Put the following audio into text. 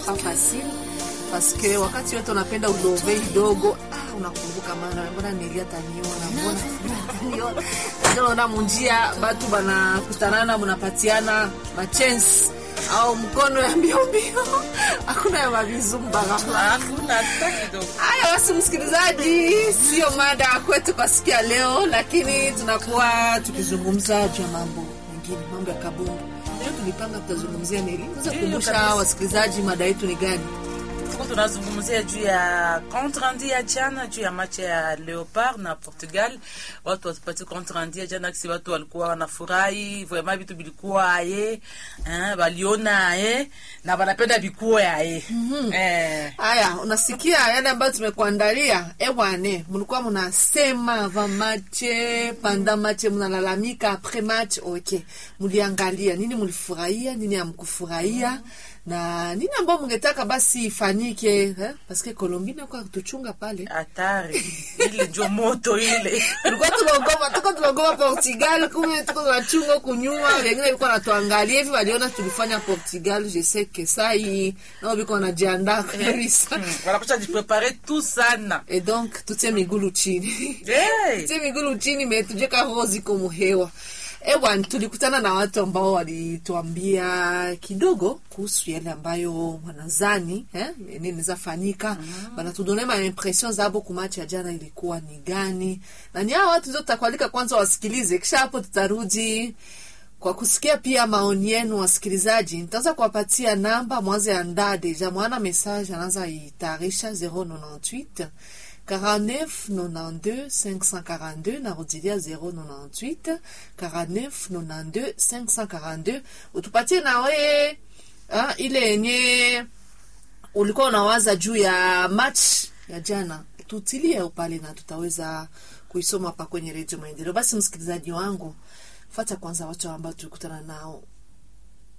pas facile parce que wakati wote unapenda ulove kidogo ah, unakumbuka maana mbona nilia taniona mbona taniona ndio unaona munjia batu banakutanana mnapatiana machance au mkono ya mbio mbio hakuna ya mavizumba ghafla Hakuna hata kidogo. Haya basi, msikilizaji, sio mada ya kwetu kwa siku ya leo, lakini tunakuwa tukizungumza juu ya mambo mengine, mambo ya kabumbu. Leo tulipanga tutazungumzia nini? Unaweza Ndiyo, kukumbusha kabisa. wasikilizaji mada yetu ni gani? Tuko tunazungumzia juu ya compte rendu ya jana juu ya match ya Leopard na Portugal. Watu watupatie compte rendu ya jana, kisi watu walikuwa wanafurahi vraiment, vitu vilikuwa aye eh, waliona aye na wanapenda vikuwe aye eh, Haya, unasikia yale ambayo tumekuandalia. Ewane, mlikuwa mnasema avant match, panda match, mnalalamika après match. Okay, mliangalia nini? Mlifurahia nini? Amkufurahia na nini ambao mngetaka basi ifanyike eh? Paske Colombia kwa kutuchunga pale hatari ile njo moto ile tulikuwa tunaogopa, tuko tunaogopa Portugal, kumbe tuko tunachunga huku nyuma. Wengine walikuwa natuangalia hivi, waliona tulifanya Portugal. Je sais que ça hii nao biko wanajiandaa kabisa Hmm, wanakusha jiprepare tu sana et donc tutie migulu chini hey. tutie migulu chini, metujeka roho ziko muhewa. Ewan, tulikutana na watu ambao walituambia kidogo kuhusu yale ambayo wanazani eh, nini inaweza fanyika. Wanatudonea ma impression zabo kumachi ya jana ilikuwa ni gani, na ni hao watu ndio tutakualika kwanza wasikilize, kisha hapo tutarudi kwa kusikia pia maoni yenu wasikilizaji. Nitaanza kuwapatia namba mwanze andaa deja mwana message anaanza itayarisha 098 49 92 542 narudilia 098 49 92 542 utupatie nawe ah, ile yenye ulikuwa unawaza juu ya match ya jana, tutilie pale na tutaweza kuisoma hapa kwenye redio Maendeleo. Basi msikilizaji wangu, fata kwanza watu ambao tulikutana nao